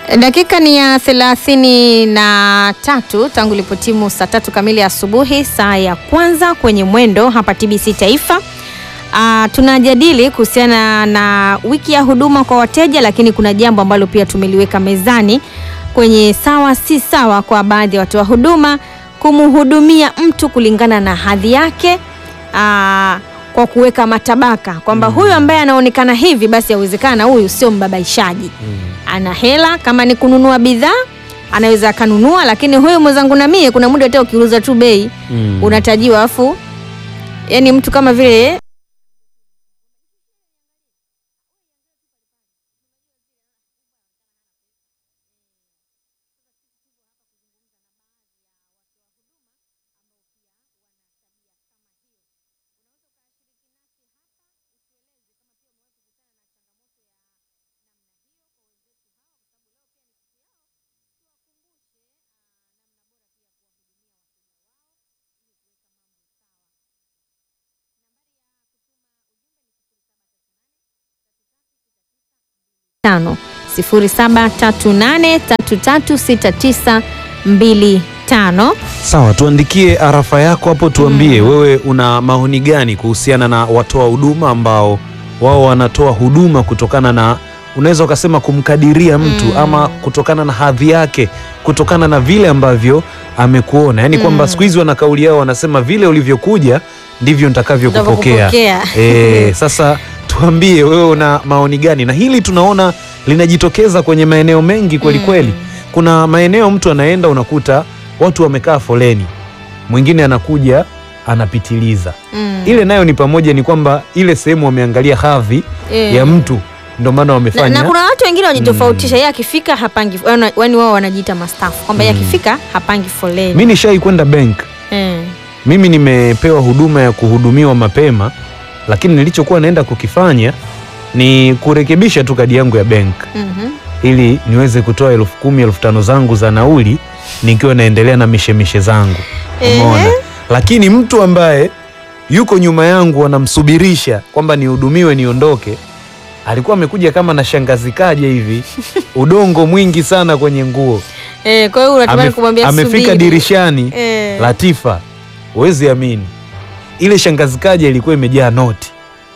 Dakika ni ya thelathini na tatu tangu ilipotimu saa tatu kamili asubuhi, saa ya kwanza kwenye mwendo hapa TBC Taifa. Ah, tunajadili kuhusiana na wiki ya huduma kwa wateja, lakini kuna jambo ambalo pia tumeliweka mezani kwenye sawa si sawa kwa baadhi ya watoa huduma kumhudumia mtu kulingana na hadhi yake ah, kwa kuweka matabaka kwamba huyu ambaye anaonekana hivi basi yawezekana huyu sio mbabaishaji ana hela kama ni kununua bidhaa anaweza akanunua, lakini huyu mwenzangu na mie, kuna muda hata ukiuza tu bei Mm. unatajiwa, afu yani mtu kama vile tano sifuri saba tatu nane tatu tatu sita tisa mbili tano. Sawa, tuandikie arafa yako hapo, tuambie wewe una maoni gani kuhusiana na watoa huduma ambao wao wanatoa huduma kutokana na unaweza ukasema kumkadiria mtu Mm. ama kutokana na hadhi yake, kutokana na vile ambavyo amekuona, yaani kwamba Mm. siku hizi wana kauli yao wanasema vile ulivyokuja ndivyo nitakavyokupokea. Nitavyokupokea. E, sasa tuambie wewe una maoni gani, na hili tunaona linajitokeza kwenye maeneo mengi kweli Mm. kweli. Kuna maeneo mtu anaenda unakuta watu wamekaa foleni, mwingine anakuja anapitiliza. Mm. Ile nayo ni pamoja, ni kwamba ile sehemu wameangalia hadhi Eh. ya mtu, ndio maana na, wamefanya na kuna watu wengine wajitofautisha, yeye akifika hapangi, wana- yaani wao wanajiita mastafu kwamba yeye Mm. akifika hapangi foleni mi nishai kwenda bank, eh. mimi nimepewa huduma ya kuhudumiwa mapema, lakini nilichokuwa naenda kukifanya ni kurekebisha tu kadi yangu ya bank mhm. ili niweze kutoa elfu kumi elfu tano zangu za nauli nikiwa naendelea na mishemishe zangu Ehe. umeona lakini mtu ambaye yuko nyuma yangu anamsubirisha kwamba nihudumiwe niondoke alikuwa amekuja kama na shangazi kaje hivi udongo mwingi sana kwenye nguo Eh, kwa hiyo unatamani Amef- kumwambia amefika subiri. dirishani Eh. Latifa huwezi amini ile shangazi kaje ilikuwa imejaa noti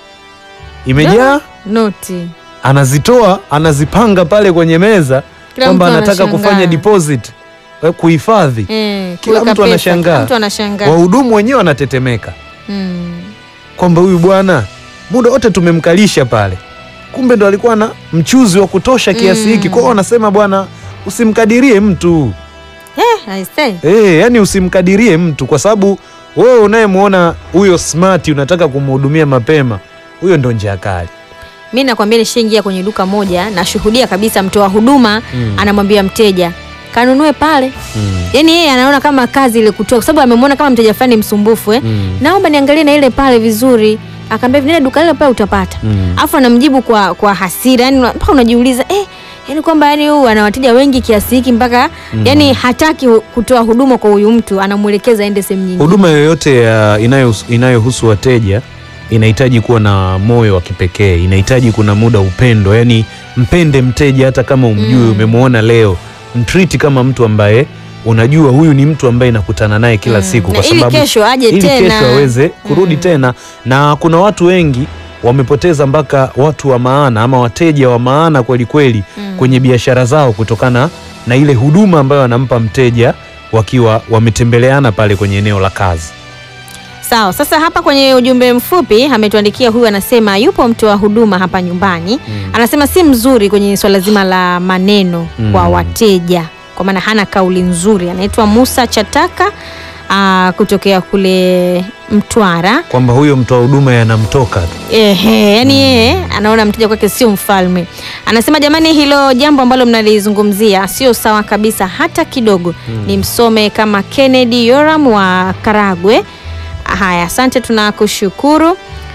imejaa noti anazitoa anazipanga pale kwenye meza Kila kwamba mtu anataka anashangaa. kufanya deposit eh, kuhifadhi. Eh, Kila kuweka mtu pesa, anashangaa. kila mtu anashangaa Wahudumu wenyewe wanatetemeka Mm. kwamba huyu bwana muda wote tumemkalisha pale, kumbe ndo alikuwa na mchuzi wa kutosha kiasi Mm. hiki. Kwa hiyo wanasema bwana, usimkadirie mtu Eh, I say. eh, yani usimkadirie mtu, kwa sababu wewe unayemwona huyo smart unataka kumhudumia mapema, huyo ndo njia kali. mi nakwambia nishaingia kwenye duka moja nashuhudia kabisa mtoa huduma Mm. anamwambia mteja kanunue pale Mm. yaani yeye anaona kama kazi ile kutoa kwa sababu amemwona kama mteja fulani msumbufu eh? Mm. naomba niangalie na ile pale vizuri akaambia nenda duka lile pale utapata Mm. alafu anamjibu kwa kwa hasira yani mpaka unajiuliza eh, yani kwamba yani huyu ana wateja wengi kiasi hiki mpaka Mm. yani hataki hu- kutoa huduma kwa huyu mtu anamwelekeza aende sehemu nyingine Huduma yoyote ya inayohusu inayohusu wateja inahitaji kuwa na moyo wa kipekee, inahitaji kuna muda upendo, yani mpende mteja hata kama umjui, Mm. umemwona leo, mtriti kama mtu ambaye unajua huyu ni mtu ambaye nakutana naye kila Mm. siku, Na kwa ili sababu kesho aje ili tena kesho aweze kurudi Mm. tena. Na kuna watu wengi wamepoteza mpaka watu wa maana ama wateja wa maana kweli kweli Mm. kwenye biashara zao kutokana na ile huduma ambayo wanampa mteja wakiwa wametembeleana pale kwenye eneo la kazi. Sawa, sasa hapa kwenye ujumbe mfupi ametuandikia huyu, anasema yupo mtoa huduma hapa nyumbani Mm. anasema si mzuri kwenye swala zima la maneno Mm. kwa wateja, kwa maana hana kauli nzuri. Anaitwa Musa Chataka aa, kutokea kule Mtwara. kwamba huyo mtoa huduma yanamtoka tu. Ehe, yani yeye anaona mteja kwake sio mfalme. Anasema jamani, hilo jambo ambalo mnalizungumzia sio sawa kabisa hata kidogo. Ni msome kama Kennedy Yoram wa Karagwe. Haya, asante, tunakushukuru.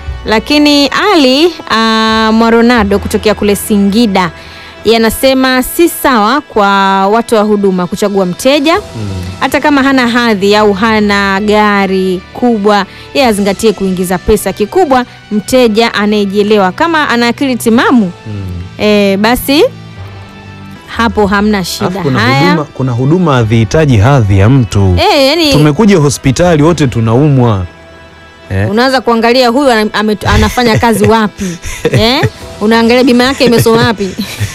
Lakini Ali uh, Mwaronado kutokea kule Singida yeye anasema si sawa kwa watu wa huduma kuchagua mteja hata kama hana hadhi au hana gari kubwa, yeye azingatie kuingiza pesa. Kikubwa mteja anayejielewa, kama ana akili timamu Mm. e, basi hapo hamna Alafu shida. kuna Haya, huduma, kuna huduma hazihitaji hadhi ya mtu. eh, yani Tumekuja hospitali wote tunaumwa eh? unaanza kuangalia huyu ana- ame- anafanya kazi wapi eh? Unaangalia bima yake imesoma wapi?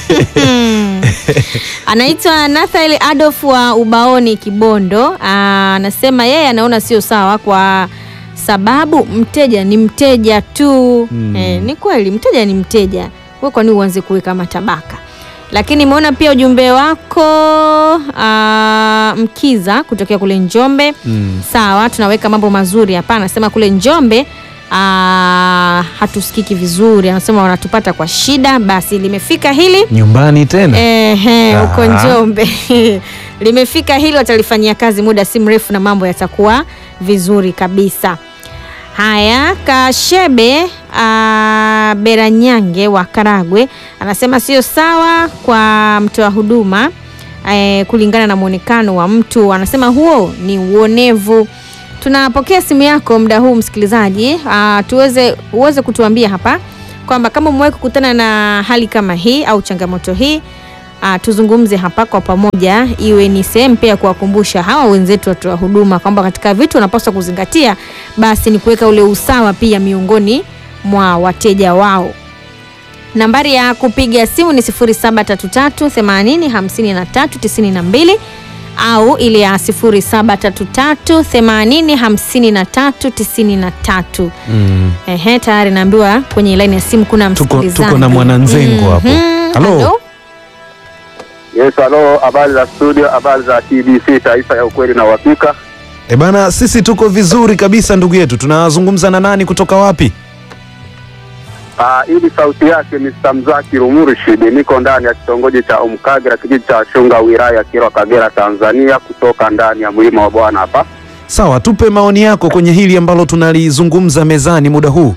Anaitwa Nathael Adolf wa Ubaoni Kibondo. Ah, Anasema yeye anaona sio sawa kwa sababu mteja ni mteja tu. Hmm. Eh, ni kweli mteja ni mteja. Wewe kwa nini uanze kuweka matabaka? Lakini nimeona pia ujumbe wako ah, Mkiza kutokea kule Njombe. Mm. Sawa, tunaweka mambo mazuri hapa. Anasema kule Njombe aa, hatusikiki vizuri, anasema wanatupata kwa shida. Basi limefika hili Nyumbani tena ehe, huko Ah. Njombe limefika hili, watalifanyia kazi muda si mrefu na mambo yatakuwa vizuri kabisa. Haya, Kashebe aa, Beranyange wa Karagwe anasema sio sawa kwa mtoa huduma eh, kulingana na mwonekano wa mtu. Anasema huo ni uonevu. Tunapokea simu yako muda huu msikilizaji, aa, tuweze uweze kutuambia hapa kwamba kama umewahi kukutana na hali kama hii au changamoto hii aa, tuzungumze hapa kwa pamoja, iwe ni sehemu pia ya kuwakumbusha hawa wenzetu watoa huduma kwamba katika vitu wanapaswa kuzingatia, basi ni kuweka ule usawa pia miongoni mwa wateja wao. Nambari ya kupiga simu ni 0733 80 53 92 au ile ya 0733 80 53 93. mm. Ehe, tayari naambiwa kwenye laini ya simu kuna Tuko- msikilizaji. tuko na mwananzengo hapo. Mhm. Halo? Halo? Yes, halo, habari za studio, habari za TBC, taifa ya ukweli na uhakika. E bana, sisi tuko vizuri kabisa ndugu yetu. Tunazungumza na nani kutoka wapi? Ah, ili sauti yake Mr. Mzaki Rumurishid, niko ndani ya kitongoji cha Umkagera, kijiji cha Shunga, wilaya ya Kilwa, Kagera, Tanzania, kutoka ndani ya mlima wa Bwana hapa. Sawa, tupe maoni yako kwenye hili ambalo tunalizungumza mezani muda huu.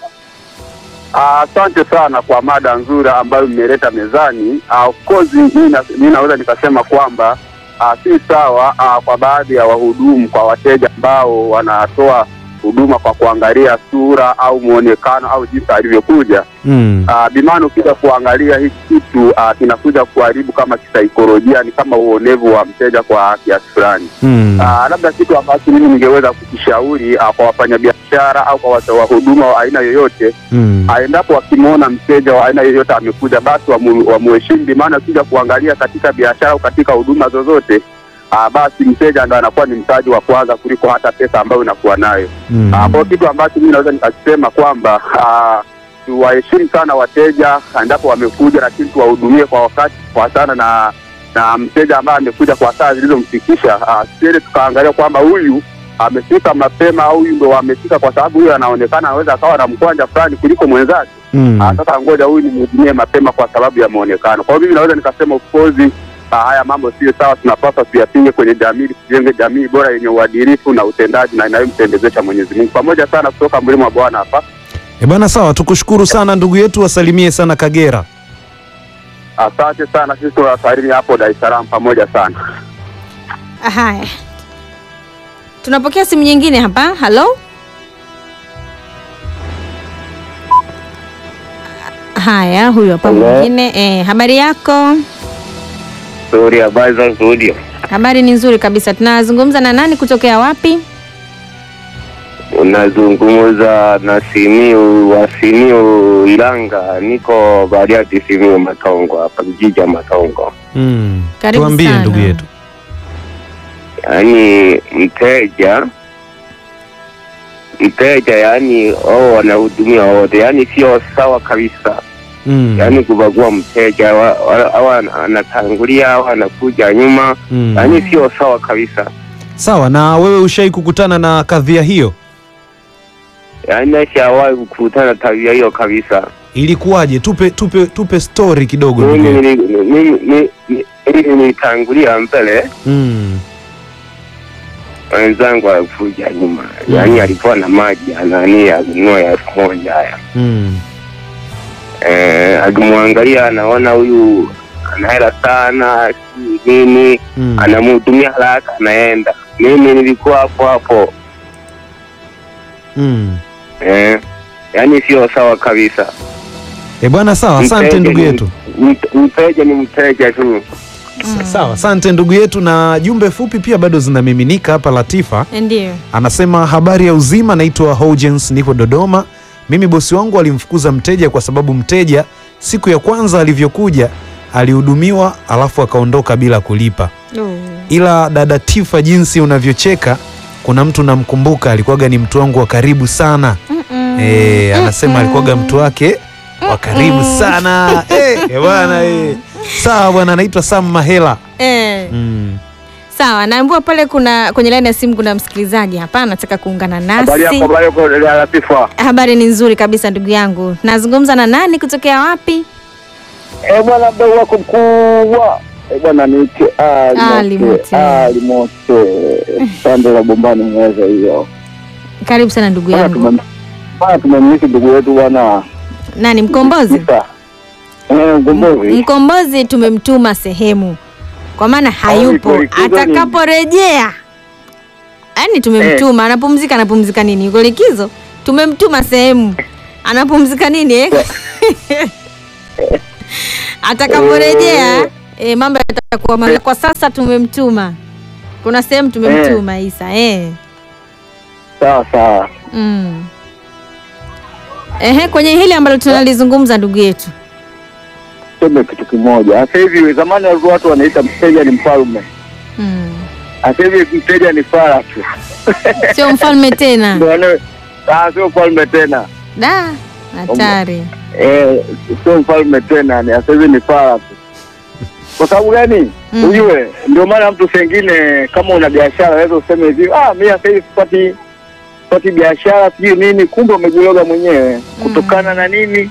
Ah, Asante sana kwa mada nzuri ambayo mmeleta mezani. Ah, Of course mimi na- mimi naweza nikasema kwamba ah, si sawa ah, kwa baadhi ya wahudumu kwa wateja ambao wanatoa huduma kwa kuangalia sura au muonekano au jinsi alivyokuja. Mm. Uh, bimana ukija kuangalia hiki kitu uh, kinakuja kuharibu kama kisaikolojia, ni kama uonevu wa mteja kwa kiasi fulani. Mm. Uh, labda kitu ambacho mimi ningeweza kukishauri uh, kwa wafanyabiashara au kwa watoa huduma wa aina yoyote Mm. uh, endapo wakimwona mteja wa aina yoyote amekuja, basi wamu- wamuheshimu. Bimana ukija kuangalia katika biashara au katika huduma zozote uh, basi mteja ndo anakuwa ni mtaji wa kwanza kuliko hata pesa ambayo inakuwa nayo. Mm. Ah, Kwa kitu ambacho mimi naweza nikasema kwamba ah, tuwaheshimu sana wateja endapo wamekuja, lakini tuwahudumie kwa wakati kwa sana na na mteja ambaye amekuja kwa saa zilizomfikisha, ah, tusiende tukaangalia kwamba huyu amefika mapema au huyu ndo amefika kwa sababu huyu anaonekana anaweza akawa na mkwanja fulani kuliko mwenzake. Mm. Ah, Sasa ngoja huyu nimhudumie mapema kwa sababu ya muonekano. Kwa hiyo mimi naweza nikasema of course ah, haya mambo sio sawa, tunapaswa tuyapinge kwenye jamii, tujenge jamii bora yenye uadilifu na utendaji na inayompendezesha Mwenyezi Mungu. Pamoja sana kutoka mlima wa Bwana hapa. E bana, sawa, tukushukuru sana ndugu yetu, wasalimie sana Kagera. Asante sana, sisi tunawasalimia hapo Dar es Salaam pamoja sana. Haya, tunapokea simu nyingine hapa. Halo, haya, huyu hapa Hello. mwingine. Eh, habari yako? Nzuri, habari za studio. Habari ni nzuri kabisa. Tunazungumza na nani kutokea wapi? Unazungumza na Simiu wa Simiu Ilanga, niko Bariadi Simiu Matongo hapa kijiji cha Matongo. Mm. Karibu Tuambie sana. ndugu yetu. Yaani mteja mteja, yaani wao wanahudumia wote, yaani sio sawa kabisa. Mm. yaani kubagua mteja wa- wa- au ana- anatangulia au anakuja nyuma, Mm. yaani sio sawa kabisa. Sawa, na wewe ushai kukutana na kadhia hiyo? Yaani nashawahi kukutana tabia hiyo kabisa. Ilikuwaje? Tupe tupe tupe story kidogo ndugu Mimi yetu. nili- mimi ni- ni- mimi nilitangulia mbele, Mm. wenzangu walikuja nyuma, yaani alikuwa na maji anani alinunua ya elfu moja haya Mm. eh, akimwangalia anaona huyu ana hela sana, si nini, Mm. anamhudumia haraka, anaenda. Mimi nilikuwa hapo hapo Mm. eh, yaani sio sawa kabisa. E bwana, sawa, asante Mteja ndugu ni- yetu. mt- Mteja ni mteja tu. Sa- Sawa, asante ndugu yetu, na jumbe fupi pia bado zinamiminika hapa. Latifa Ndio. anasema habari ya uzima, naitwa Hojens, nipo Dodoma. Mimi bosi wangu alimfukuza mteja kwa sababu mteja siku ya kwanza alivyokuja alihudumiwa alafu akaondoka bila kulipa. Oh. Ila dada Tifa, jinsi unavyocheka, kuna mtu namkumbuka, alikuwaga ni mtu wangu wa karibu sana. Mm-mm. Eh, anasema alikuwaga mtu wake wa karibu sana. Eh, bwana eh. Sawa bwana, anaitwa Sam Mahela. Eh. Mm. Sawa, naambiwa pale kuna kwenye laini ya simu kuna msikilizaji hapa anataka kuungana Habari nasi. yako, habari yako dada Latifa. Habari ni nzuri kabisa ndugu yangu. Nazungumza na nani kutokea wapi? Eh bwana, mdau wako mkubwa eh bwana, niite Ali Ali Mote. Mote, Ali Mote, pande la Bombani mweza hiyo Karibu sana ndugu bwana. yangu. tumem- Bwana, tumemliki ndugu yetu bwana Nani mkombozi? Isa. Eh, Mkombozi. Mkombozi tumemtuma sehemu, kwa maana hayupo. yuko likizo nini? Atakaporejea, yaani tumemtuma, anapumzika. Anapumzika nini? Yuko likizo? Tumemtuma sehemu, anapumzika nini eh? Atakaporejea eh, mambo yatakuwa mazuri. Kwa sasa tumemtuma, kuna sehemu tumemtuma Isa eh. Sawa sawa. Mm. Ehe, kwenye hili ambalo tunalizungumza ndugu yetu Tuseme kitu kimoja. Sasa hivi zamani walikuwa watu wanaita mteja ni mfalme. mm. Sasa hivi mteja ni fara tu. Sio mfalme tena Ndio wane- Ah, sio mfalme tena. da hatari. Eh, sio mfalme tena, ni sasa hivi ni fara tu. Kwa sababu gani? Mm. Ujue, ndio maana mtu sengine kama una biashara unaweza useme hivi, ah, mimi sasa hivi sipati sipati biashara sijui nini, kumbe umejiloga mwenyewe kutokana na nini?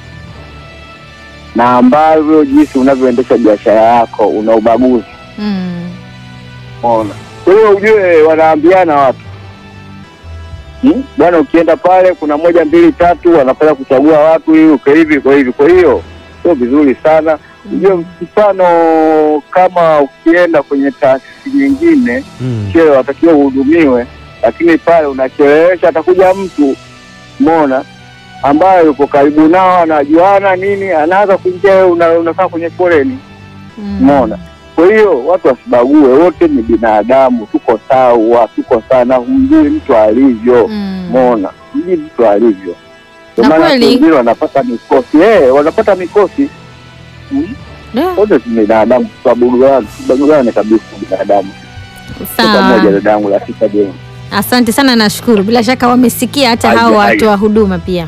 Na ambavyo jinsi unavyoendesha biashara yako, una ubaguzi. Mm. Umeona? Kwa hiyo ujue wanaambiana watu Hmm? Bwana, ukienda pale kuna moja mbili tatu, wanapenda kuchagua watu hivi uko hivi kwa hivi. Kwa hiyo sio vizuri sana. Ujue mfano kama ukienda kwenye taasisi nyingine, Mm. sio watakiwa uhudumiwe, lakini pale unachelewesha, atakuja mtu mona ambaye yuko karibu nao, anajuana nini, anaanza kuingia, wewe una, unakaa kwenye foleni Mm. Umeona? Kwa hiyo watu wasibague, wote ni binadamu, tuko sawa, tuko sana. Humjui mtu alivyo, Mm. umeona? Humjui mtu alivyo, ndio Na maana kweli. watu wengine wanapata mikosi eh, wanapata mikosi. Hmm? Da, Wote ni binadamu, tubaguane, tubaguane kabisa, binadamu. Tuko pamoja, Sawa, dadangu Latifa Jeni. asante sana, nashukuru. Bila shaka wamesikia hata Aje, hao aje. watoa huduma pia.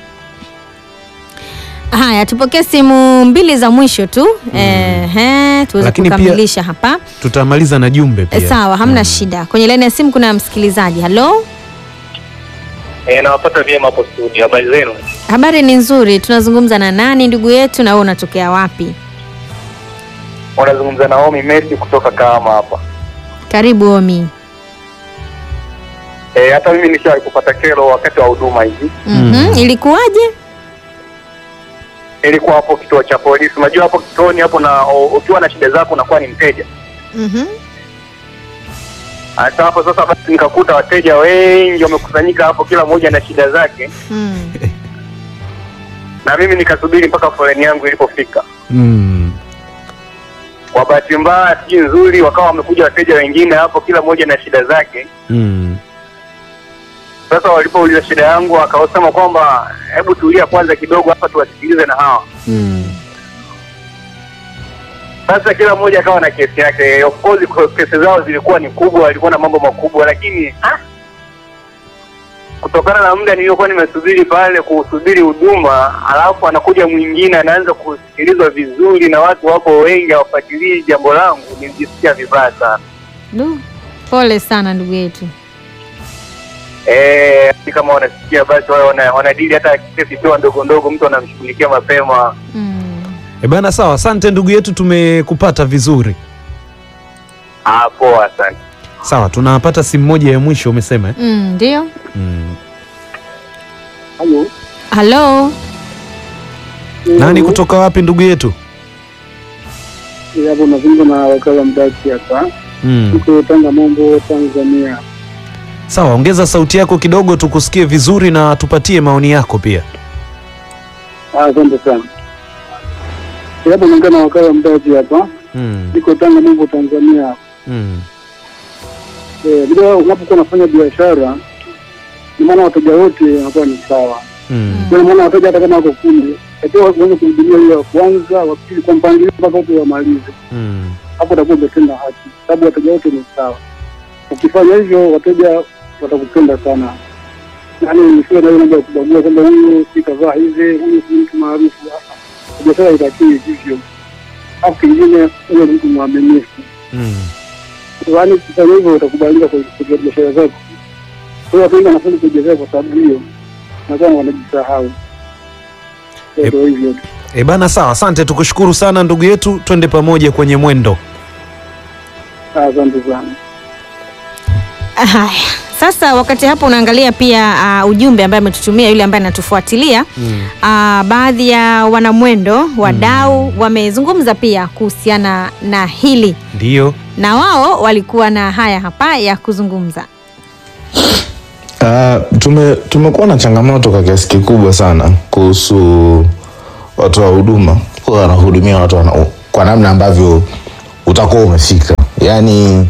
Haya, tupokee simu mbili za mwisho tu ehe, tuweze Lakini pia- kukamilisha hapa. Tutamaliza na jumbe E, pia. sawa, hamna shida. Kwenye laini ya simu kuna msikilizaji. Halo, Eh, nawapata vyema hapo studio. Habari zenu? habari ni nzuri. Tunazungumza na nani ndugu yetu, na wewe unatokea wapi? Unazungumza na Omi Messi kutoka Kahama hapa. Karibu Omi. Eh, hata mimi nishawahi kupata kero wakati wa huduma hivi. Mhm, ilikuwaje? Ilikuwa hapo kituo cha polisi. Unajua hapo kituoni hapo na o- ukiwa na shida zako unakuwa ni mteja. Mhm. Hata hapo sasa basi nikakuta wateja wengi wamekusanyika hapo kila mmoja na shida zake Mm. na mimi nikasubiri mpaka foleni yangu ilipofika. Mm. Kwa bahati mbaya sijui nzuri wakawa wamekuja wateja wengine hapo kila mmoja na shida zake. Mm. Sasa walipouliza shida yangu akawasema kwamba hebu tulia kwanza kidogo hapa tuwasikilize na hawa. Mm. Sasa kila mmoja akawa na kesi yake. Of course kwa kesi zao zilikuwa ni kubwa, walikuwa na mambo makubwa, lakini ah, kutokana na muda niliyokuwa nimesubiri pale kusubiri huduma, alafu anakuja mwingine anaanza kusikilizwa vizuri na watu wapo wengi hawafuatilii jambo langu, nilijisikia vibaya sana. Du, pole sana ndugu yetu. Eh, kama wanasikia basi wao wana, wanadili hata kesi sio ndogo ndogo, mtu anamshughulikia mapema. Mm. E bana, sawa, asante ndugu yetu, tumekupata vizuri. Ah, poa, asante. Sawa, tunapata simu moja ya mwisho umesema eh? Mm, ndio. mm. Halo. Halo. Nani kutoka wapi ndugu yetu? hapo nazungumza na wakala mdaki hapa mm. tuko Tanga Mombo, Tanzania. Sawa, ongeza sauti yako kidogo tukusikie vizuri na tupatie maoni yako pia. Ah, Asante sana. Hapo naongea na wakala mdaki hapa Mm. niko Tanga Mungu Tanzania. Mm. Eh, bila unapokuwa unafanya biashara, ni maana wateja wote wanakuwa ni sawa. Mm. Kwa maana wateja hata kama wako kundi, lakini waweze kuhudumia hiyo ya kwanza, wa pili kwa mpangilio mpaka wote wamalize. Mm. Hapo utakuwa umetenda haki, sababu wateja wote ni sawa. Ukifanya hivyo, wateja watakupenda sana. Yaani nisiwe na hiyo mambo ya kubagua kwamba huyu si kavaa hivi, huyu si mtu maarufu. Ah, Biashara itakiwi hivyo. Alafu kingine, uwe mtu mwaminifu. Mm. yaani kufanya hivyo utakubalika kwa kwa biashara zako. Kwa hiyo watu wengi wanafanya kwa biashara kwa sababu hiyo, na kama wanajisahau. Yep. Ndio hivyo tu. E bana, sawa, asante, tukushukuru sana ndugu yetu, twende pamoja kwenye mwendo. Asante sana. Haya, sasa wakati hapo unaangalia pia uh, ujumbe ambaye ametutumia yule ambaye anatufuatilia Mm. uh, baadhi ya wanamwendo wadau wamezungumza pia kuhusiana na hili Ndiyo. na wao walikuwa na haya hapa ya kuzungumza. Uh, tume tumekuwa na changamoto kwa kiasi kikubwa sana kuhusu watu wa huduma kuwa wanahudumia watu wana, kwa namna ambavyo utakuwa umefika yaani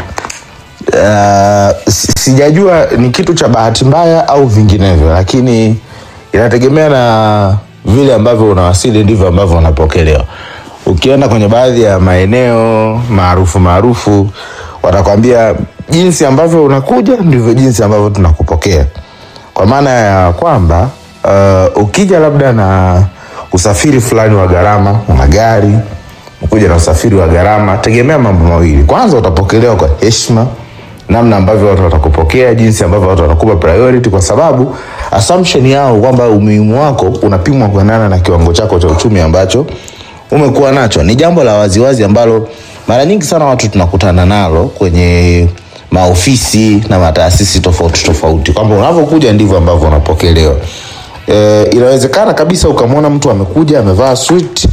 uh, si- sijajua ni kitu cha bahati mbaya au vinginevyo lakini inategemea na vile ambavyo unawasili ndivyo ambavyo unapokelewa ukienda kwenye baadhi ya maeneo maarufu maarufu watakwambia jinsi ambavyo unakuja ndivyo jinsi ambavyo tunakupokea kwa maana ya kwamba uh, ukija labda na usafiri fulani wa gharama una gari ukuja na usafiri wa gharama tegemea mambo mawili kwanza utapokelewa kwa heshima namna ambavyo watu watakupokea jinsi ambavyo watu watakupa priority kwa sababu assumption yao kwamba umuhimu wako unapimwa kuendana na kiwango chako cha uchumi ambacho umekuwa nacho ni jambo la waziwazi ambalo mara nyingi sana watu tunakutana nalo kwenye maofisi na mataasisi tofauti tofauti kwamba unavyokuja ndivyo ambavyo unapokelewa e, inawezekana kabisa ukamwona mtu amekuja amevaa suit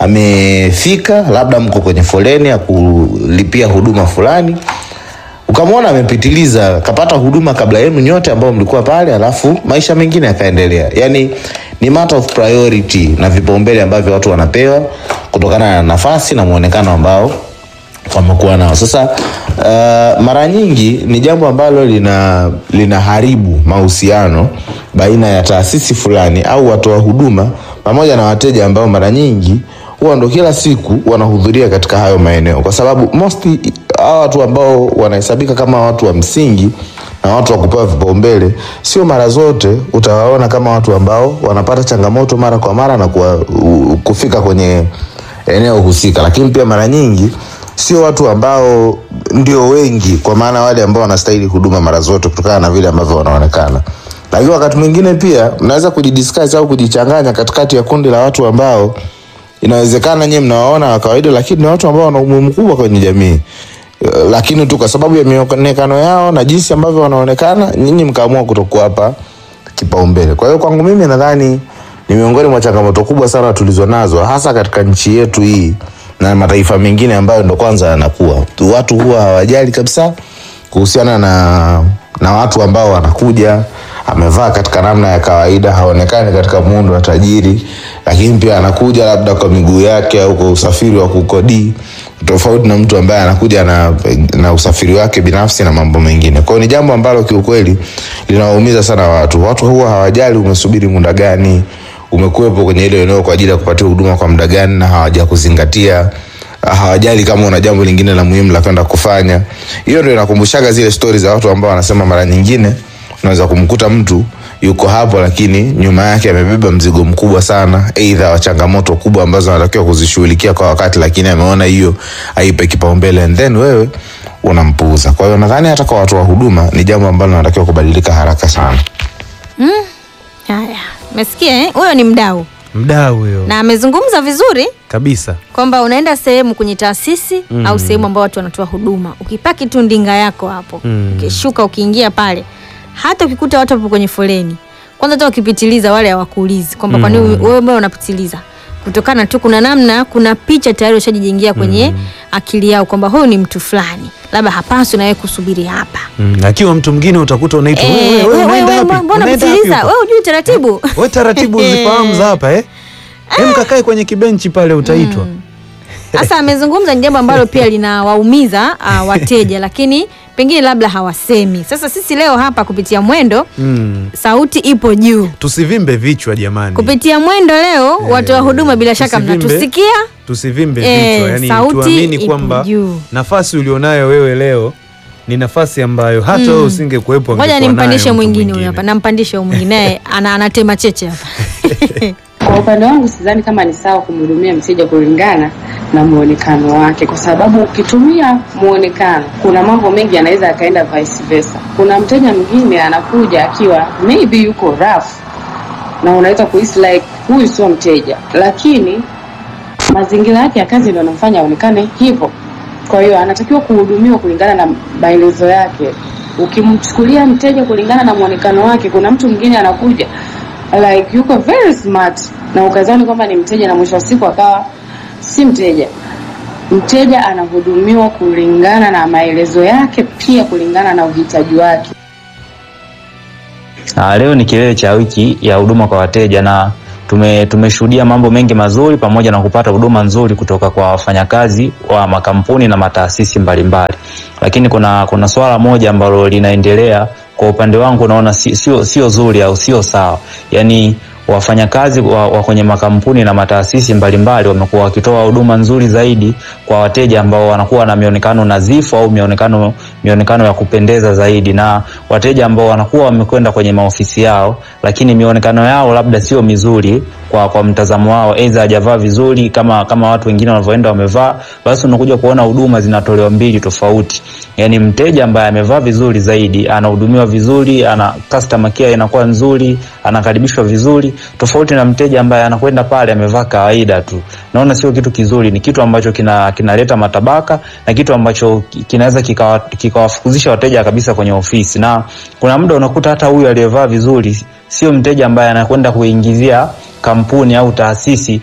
amefika labda mko kwenye foleni ya kulipia huduma fulani ukamwona amepitiliza kapata huduma kabla yenu nyote ambao mlikuwa pale alafu maisha mengine yakaendelea yani ni matter of priority na vipaumbele ambavyo watu wanapewa kutokana na nafasi na mwonekano ambao wamekuwa nao sasa uh, mara nyingi ni jambo ambalo lina linaharibu mahusiano baina ya taasisi fulani au watoa huduma pamoja na wateja ambao mara nyingi huwa ndo kila siku wanahudhuria katika hayo maeneo kwa sababu mostly hawa watu ambao wanahesabika kama watu wa msingi na watu wa kupewa vipaumbele sio mara zote utawaona kama watu ambao wanapata changamoto mara kwa mara na kuwa, u, kufika kwenye eneo husika lakini pia mara nyingi sio watu ambao ndio wengi kwa maana wale ambao wanastahili huduma mara zote kutokana na vile ambavyo wanaonekana lakini wakati mwingine pia mnaweza kujidiscuss au kujichanganya katikati ya kundi la watu ambao inawezekana nyie mnawaona wa kawaida lakini ni watu ambao wana umuhimu mkubwa kwenye jamii Eh, lakini tu kwa sababu ya mionekano yao na jinsi ambavyo wanaonekana nyinyi mkaamua kutokuwapa kipaumbele kwa hiyo kwangu mimi nadhani ni miongoni mwa changamoto kubwa sana tulizo nazo hasa katika nchi yetu hii na mataifa mengine ambayo ndo kwanza yanakuwa Tu- watu huwa hawajali kabisa kuhusiana na na watu ambao wanakuja amevaa katika namna ya kawaida haonekani katika muundo wa tajiri lakini pia anakuja labda kwa miguu yake au kwa usafiri wa kukodii tofauti na mtu ambaye anakuja na, na usafiri wake binafsi na mambo mengine kwao ni jambo ambalo kiukweli linawaumiza sana watu watu huwa hawajali umesubiri muda gani umekuwepo kwenye ile eneo kwa ajili ya kupatia huduma kwa muda gani na hawaja kuzingatia hawajali kama una jambo lingine la muhimu la kwenda kufanya hiyo ndio inakumbushaga zile stori za watu ambao wanasema mara nyingine unaweza kumkuta mtu yuko hapo lakini nyuma yake amebeba mzigo mkubwa sana eidha wa changamoto kubwa ambazo anatakiwa kuzishughulikia kwa wakati lakini ameona hiyo aipe kipaumbele and then wewe unampuuza kwa hiyo nadhani hata kwa watu wa huduma ni jambo ambalo linatakiwa kubadilika haraka sana Haya, umesikia eh? Huyo ni mdau Mdau huyo na amezungumza vizuri kabisa. kwamba unaenda sehemu kwenye taasisi mm. au sehemu ambao watu wanatoa huduma, ukipaki tu ndinga yako hapo Mm. ukishuka, ukiingia pale, hata ukikuta watu hapo kwenye foleni, kwanza hata wakipitiliza wale hawakuulizi kwamba kwa nini wewe mbona unapitiliza, kutokana tu kuna namna, kuna picha tayari ushajijengea kwenye akili yao kwamba huyu ni mtu fulani, labda hapaswi na wewe kusubiri hapa. Mm. Akiwa mtu mwingine utakuta unaitwa Eh, wewe, wewe, wewe, unaenda wewe, wapi? mbona Unaenda wapi unapitiliza? huko? Wewe hujui taratibu? We taratibu uzifahamu za hapa eh? Hem, kakae kwenye kibenchi pale utaitwa. Sasa amezungumza ni jambo ambalo pia linawaumiza uh, wateja, lakini pengine labda hawasemi. Sasa sisi leo hapa kupitia Mwendo Mm. sauti ipo juu. Tusivimbe vichwa jamani, Kupitia Mwendo leo watu wa huduma bila shaka tusivimbe. mnatusikia. tusivimbe Eh, vichwa, yani sauti tuamini ipo kwamba juu. nafasi ulionayo wewe leo ni nafasi ambayo hata wewe usingekuwepo. Ngoja angekuwa nimpandishe nayo mtu mwingine huyo hapa, nampandishe huyo mwingine naye ana, anatema cheche hapa. Kwa upande wangu sidhani kama ni sawa kumhudumia mteja kulingana na muonekano wake, kwa sababu ukitumia muonekano, kuna mambo mengi yanaweza yakaenda vice versa. Kuna mteja mwingine anakuja akiwa maybe yuko rough na unaweza kuhisi like huyu sio mteja, lakini mazingira yake ya kazi ndio yanamfanya aonekane hivyo. Kwa hiyo anatakiwa kuhudumiwa kulingana na maelezo yake. Ukimchukulia mteja kulingana na muonekano wake, kuna mtu mwingine anakuja like yuko very smart na ukazani kwamba ni mteja na mwisho wa siku akawa si mteja. Mteja anahudumiwa kulingana na maelezo yake, pia kulingana na uhitaji wake. Ah, leo ni kilele cha wiki ya huduma kwa wateja na tume tumeshuhudia mambo mengi mazuri pamoja na kupata huduma nzuri kutoka kwa wafanyakazi wa makampuni na mataasisi mbalimbali, lakini kuna kuna swala moja ambalo linaendelea kwa upande wangu, naona si- sio sio zuri au sio sawa, yaani wafanyakazi wa, wa kwenye makampuni na mataasisi mbalimbali wamekuwa wakitoa huduma nzuri zaidi kwa wateja ambao wanakuwa na mionekano nadhifu au mionekano mionekano ya kupendeza zaidi, na wateja ambao wanakuwa wamekwenda kwenye maofisi yao, lakini mionekano yao labda sio mizuri kwa kwa mtazamo wao, aidha hajavaa vizuri kama kama watu wengine wanavyoenda wamevaa, basi unakuja kuona huduma zinatolewa mbili tofauti. Yani mteja ambaye amevaa vizuri zaidi anahudumiwa vizuri, ana customer care inakuwa nzuri, anakaribishwa vizuri, tofauti na mteja ambaye anakwenda pale amevaa kawaida tu. Naona sio kitu kizuri, ni kitu ambacho kina kinaleta matabaka na kitu ambacho ki- kinaweza kikawa- kikawafukuzisha wateja kabisa kwenye ofisi, na kuna muda unakuta hata huyu aliyevaa vizuri sio mteja ambaye anakwenda kuingizia kampuni au taasisi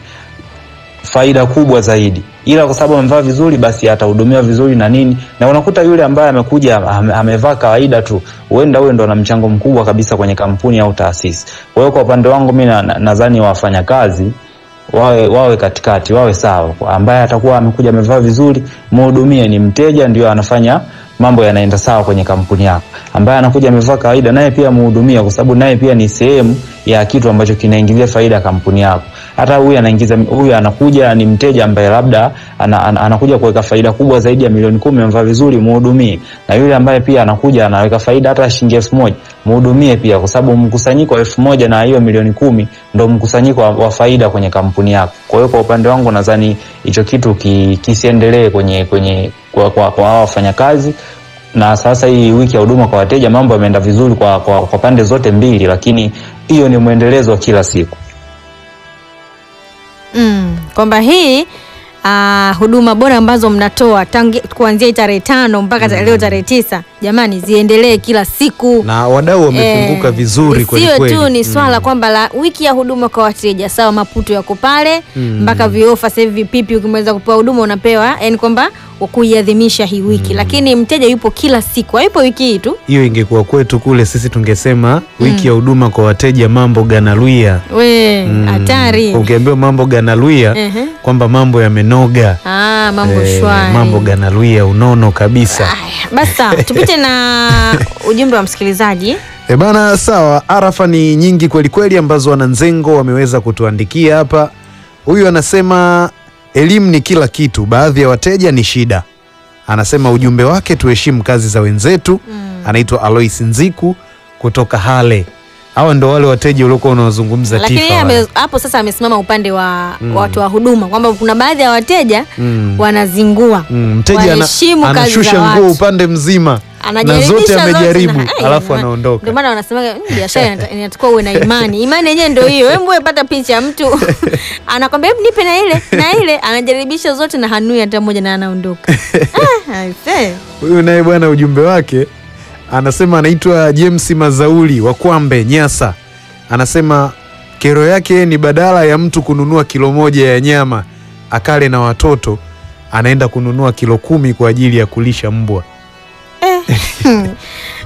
faida kubwa zaidi, ila kwa sababu amevaa vizuri, basi atahudumiwa vizuri na nini, na unakuta yule ambaye amekuja ame- amevaa kawaida tu, huenda huyo ndo ana mchango mkubwa kabisa kwenye kampuni au taasisi. Kwa hiyo kwa upande wangu mi na- na- nadhani wafanyakazi wawe wawe katikati, wawe sawa. Kwa Ambaye atakuwa amekuja amevaa vizuri, mhudumie, ni mteja, ndio anafanya mambo yanaenda sawa kwenye kampuni yako. Ambaye anakuja amevaa kawaida, naye pia mhudumie, kwa sababu naye pia ni sehemu ya kitu ambacho kinaingizia faida kampuni yako. Hata huyu anaingiza, huyu anakuja ni mteja ambaye labda ana, ana, anakuja kuweka faida kubwa zaidi ya milioni kumi, amevaa vizuri, mhudumie. Na yule ambaye pia anakuja anaweka faida hata shilingi elfu moja mhudumie pia, kwa sababu mkusanyiko wa elfu moja na hiyo milioni kumi ndo mkusanyiko wa, wa faida kwenye kampuni yako. Kwa hiyo kwa upande wangu nadhani hicho kitu ki, kisiendelee kwenye kwenye kwa, kwa, kwa hawa wafanyakazi na sasa hii wiki ya huduma kwa wateja mambo yameenda vizuri kwa, kwa, kwa pande zote mbili, lakini hiyo ni mwendelezo wa kila siku. mm, kwamba hii uh, huduma bora ambazo mnatoa tangi, kuanzia hii tarehe tano mpaka mm. leo tarehe tisa jamani ziendelee kila siku na wadau wamefunguka Eh, vizuri kweli isiwe kweli. tu ni swala kwamba la wiki ya huduma kwa wateja sawa maputo yako pale mpaka viofa sasa hivi vipipi ukimaliza kupewa huduma unapewa yani kwamba kuiadhimisha hii wiki lakini mteja yupo kila siku haipo wiki hii tu hiyo ingekuwa kwetu kule, sisi tungesema wiki ya huduma kwa wateja, mambo ganaluia. we hatari Ukiambiwa mambo ganaluia Ehe. kwamba mambo yamenoga, ah, mambo Eh, shwari mambo ganaluia, unono kabisa. Aya, basi sawa tupite na ujumbe wa msikilizaji E bana, sawa. Arafa ni nyingi kweli kweli ambazo wananzengo wameweza kutuandikia hapa. Huyu anasema elimu ni kila kitu, baadhi ya wateja ni shida. Anasema ujumbe wake, tuheshimu kazi za wenzetu. Anaitwa Alois Nziku kutoka Hale. Hawa ndo wale wateja uliokuwa unawazungumza lakini Tifa yeye wale. ame- hapo sasa amesimama upande wa watu wa huduma kwamba kuna baadhi ya wateja Mm. wanazingua Mm, mteja ana, Waheshimu kazi za anashusha watu. nguo upande mzima na Anajaribisha zote amejaribu, na- Ai, alafu jamani. anaondoka. Ndio maana wanasemaga "Mm, biashara inata- inatakiwa uwe na imani. Imani yenyewe ndio hiyo. Hebu wewe pata picha ya mtu anakwambia hebu nipe na ile na ile, anajaribisha zote na hanui hata moja na anaondoka. Ah, I say. Huyu naye bwana, ujumbe wake anasema anaitwa James Mazauli wa Kwambe Nyasa. Anasema kero yake ni badala ya mtu kununua kilo moja ya nyama akale na watoto, anaenda kununua kilo kumi kwa ajili ya kulisha mbwa.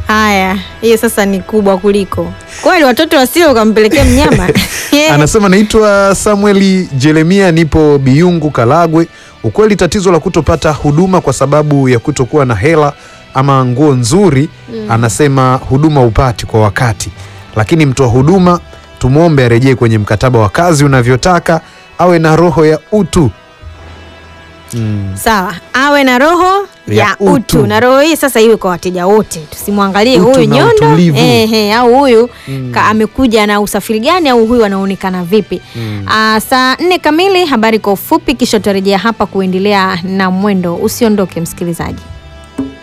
Haya, hiyo sasa ni kubwa kuliko kweli. Watoto wasio ukampelekea mnyama Anasema naitwa Samueli Jeremia, nipo Biyungu Kalagwe. Ukweli tatizo la kutopata huduma kwa sababu ya kutokuwa na hela ama nguo nzuri anasema huduma upati kwa wakati, lakini mtoa huduma tumwombe arejee kwenye mkataba wa kazi unavyotaka, awe na roho ya utu mm. Sawa, awe na roho ya, Ya utu. utu. na roho hii sasa iwe kwa wateja wote, tusimwangalie Utu huyu na nyondo utulivu. ehe, au huyu ka amekuja na usafiri gani, au huyu anaonekana vipi? Aa, saa nne kamili, habari kwa ufupi, kisha tutarejea hapa kuendelea na mwendo. Usiondoke msikilizaji.